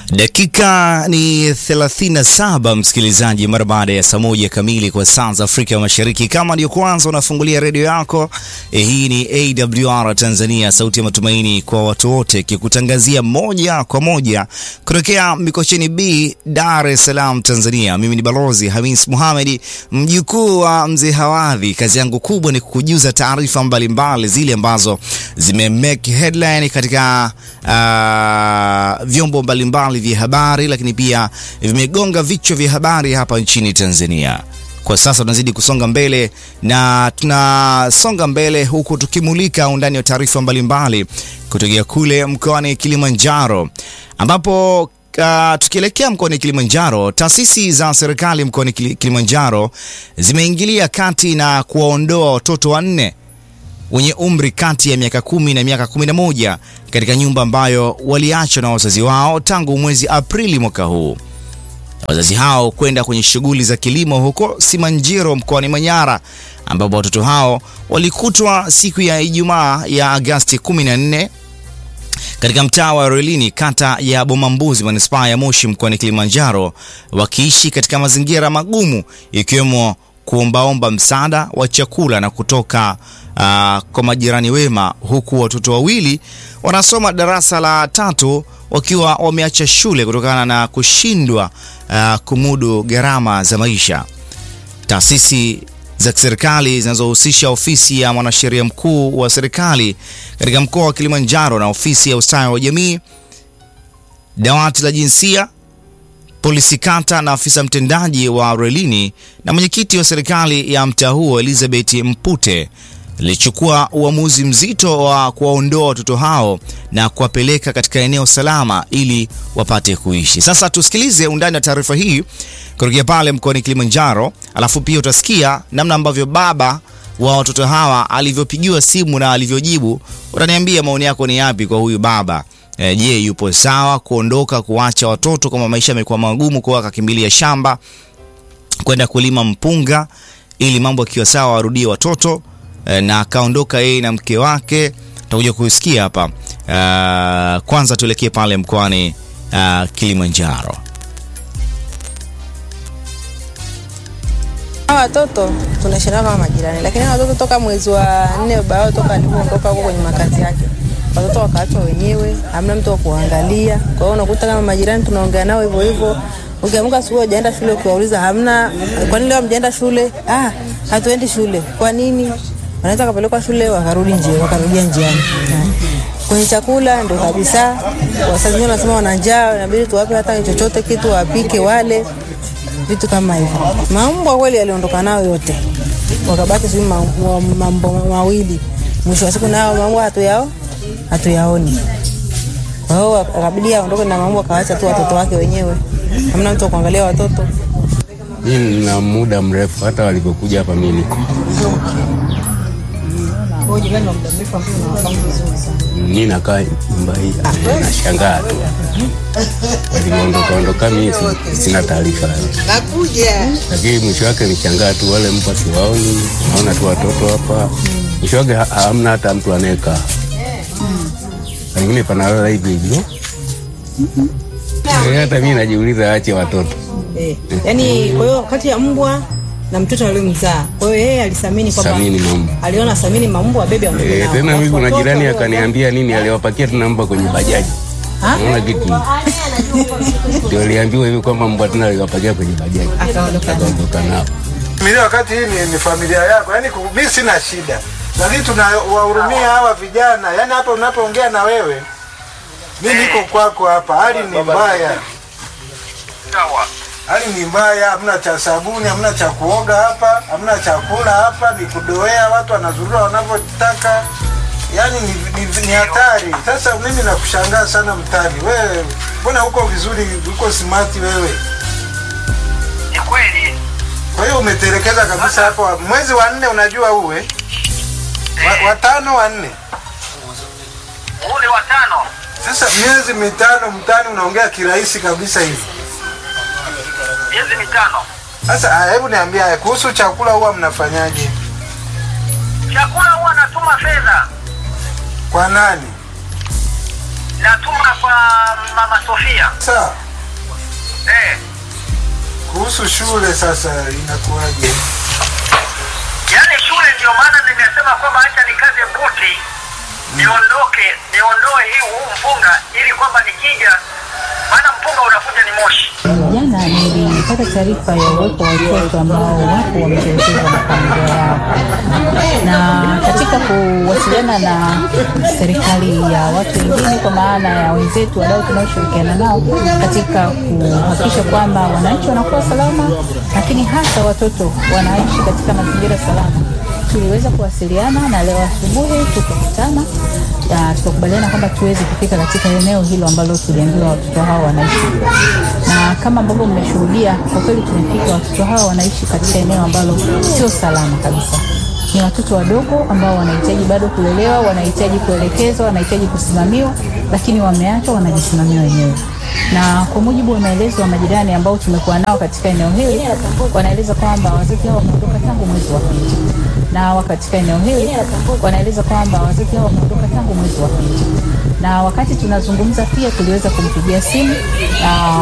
Dakika ni 37 msikilizaji, mara baada ya saa moja kamili kwa saa za Afrika Mashariki. Kama ndio kwanza unafungulia redio yako eh, hii ni AWR Tanzania, sauti ya matumaini kwa watu wote, kikutangazia moja kwa moja kutokea Mikocheni B, Dar es Salaam, Tanzania. Mimi ni Balozi Hamis Muhamedi, mjukuu wa mzee Hawadhi. Kazi yangu kubwa ni kukujuza taarifa mbalimbali zile ambazo zime make headline katika uh, vyombo mbalimbali vya habari, lakini pia vimegonga vichwa vya habari hapa nchini Tanzania. Kwa sasa tunazidi kusonga mbele na tunasonga mbele huku tukimulika undani wa taarifa mbalimbali kutokea kule mkoani Kilimanjaro ambapo Uh, tukielekea mkoani Kilimanjaro, taasisi za serikali mkoani Kilimanjaro zimeingilia kati na kuwaondoa watoto wanne wenye umri kati ya miaka kumi na miaka kumi na moja katika nyumba ambayo waliachwa na wazazi wao tangu mwezi Aprili mwaka huu. Wazazi hao kwenda kwenye shughuli za kilimo huko Simanjiro mkoani Manyara, ambapo watoto hao walikutwa siku ya Ijumaa ya Agasti 14 katika mtaa wa Rolini kata ya Bomambuzi manispaa ya Moshi mkoani Kilimanjaro, wakiishi katika mazingira magumu ikiwemo kuombaomba msaada wa chakula na kutoka uh, kwa majirani wema, huku watoto wawili wanasoma darasa la tatu wakiwa wameacha shule kutokana na kushindwa uh, kumudu gharama za maisha. Taasisi za kiserikali zinazohusisha ofisi ya mwanasheria mkuu wa serikali katika mkoa wa Kilimanjaro na ofisi ya ustawi wa jamii, dawati la jinsia, polisi kata na afisa mtendaji wa Relini na mwenyekiti wa serikali ya mtaa huo Elizabeth Mpute lilichukua uamuzi mzito wa kuwaondoa watoto hao na kuwapeleka katika eneo salama ili wapate kuishi. Sasa tusikilize undani wa taarifa hii kutokea pale mkoani Kilimanjaro, alafu pia utasikia namna ambavyo baba wa watoto hawa alivyopigiwa simu na alivyojibu. Utaniambia maoni yako ni yapi kwa huyu baba. E, je, yupo sawa kuondoka kuacha watoto kama maisha yamekuwa magumu, kwa akakimbilia shamba kwenda kulima mpunga ili mambo akiwa sawa warudie watoto e, na akaondoka yeye na mke wake. Tutakuja kusikia hapa. Uh, kwanza tuelekee pale mkoani uh, Kilimanjaro. Hawa watoto tunashindana kama majirani, lakini hawa watoto toka mwezi wa nne baba yao toka alipoondoka huko kwenye makazi yake, watoto wakaachwa wenyewe, hamna mtu wa kuangalia. Kwa hiyo unakuta kama majirani tunaongea nao hivyo hivyo. Ukiamka asubuhi hujaenda shule, ukiwauliza hamna, kwa nini leo hamjaenda shule? Ah, hatuendi shule. Kwa nini? Wanaweza kapelekwa shule wakarudi njia, wakarudia njiani. Kwenye chakula ndo kabisa, wazazi wengine wanasema wana njaa, inabidi tuwape hata chochote kitu wapike wale vitu kama hivyo. Mambwa kweli aliondoka nao yote, wakabaki sijui mambo mawili. Mwisho wa siku nao mambwa hatuyao hatuyaoni. Kwa hiyo akabidi aondoke na mambwa, akawaacha tu watoto wake wenyewe, hamna mtu wa kuangalia watoto. Mimi nina muda mrefu, hata walipokuja hapa mimi niko mimi nakaa nyumba hii, nashangaa tu waliondoka ondoka, mimi sina taarifa, lakini mwisho wake nishangaa tu, wale mpa siwaoni, naona tu watoto hapa, mwisho wake hamna hata mtu anayekaa, pengine panalala hivi hivyo. Hata mimi najiuliza, ache watoto Eh, yani kwa hiyo kati ya mbwa na mtoto aliyomzaa, kwa hiyo yeye alisamini kwamba samini mambo aliona samini mambo abebe aondoke Eh, nao. tena mimi Alafu kuna watoto jirani wao- akaniambia nini, aliwapakia tena mbwa kwenye bajaji. Naona kitu ndio aliambiwa hivi kwamba mbwa tena aliwapakia kwenye bajaji, akaondoka nao. akaondoka nao. Familia wakati hii ni, ni familia yako, yaani ku- mimi sina shida, lakini tunawahurumia hawa vijana. Yaani hapa unapoongea na wewe, mi niko kwako hapa, hali ni mbaya, hali ni mbaya, hamna cha sabuni, hamna cha kuoga hapa, hamna chakula hapa, ni kudoea, watu wanazurura wanavyotaka, yaani ni, ni, ni hatari. Sasa mimi nakushangaa sana mtani, wewe mbona uko vizuri, uko smart wewe Ni kweli Kwa hiyo umetelekeza kabisa hapo. Mwezi wa nne unajua uwe wa, watano wa nne. ule wa tano Sasa miezi mitano mtani unaongea kirahisi kabisa hivi. miezi mitano, Sasa ah, hebu niambia haya, kuhusu chakula huwa mnafanyaje? chakula huwa natuma fedha Kwa nani? natuma kwa mama Sofia. Sawa. Eh, Kuhusu shule sasa inakuwaje? yaani shule ndio maana nimesema kwamba acha nikaze buti niondoke, niondoe hii huu mpunga ili kwamba nikija, maana mpunga unakuja ni moshi. Jana nilipata taarifa ya uwepo wa watoto ambao wapo wametelekezwa na familia yao, na katika kuwasiliana na serikali ya watu wengine, kwa maana ya wenzetu wadau tunaoshirikiana nao katika kuhakikisha kwamba wananchi wanakuwa salama, lakini hasa watoto wanaishi katika mazingira salama tuliweza kuwasiliana na leo asubuhi tukakutana na tukakubaliana kwamba tuweze kufika katika eneo hilo ambalo tuliambiwa watoto hao wanaishi, na kama ambavyo mmeshuhudia, kwa kweli tumefika. Watoto hao wanaishi katika eneo ambalo sio salama kabisa. Ni watoto wadogo ambao wanahitaji bado kulelewa, wanahitaji kuelekezwa, wanahitaji kusimamiwa, lakini wameachwa wanajisimamia wenyewe na kwa mujibu wa maelezo ya majirani ambao tumekuwa nao katika eneo hili, wanaeleza kwamba wazazi hao wameondoka tangu mwezi wa pili, na wa katika eneo hili wanaeleza kwamba wazazi hao wameondoka tangu mwezi wa pili, na wakati tunazungumza pia tuliweza kumpigia simu na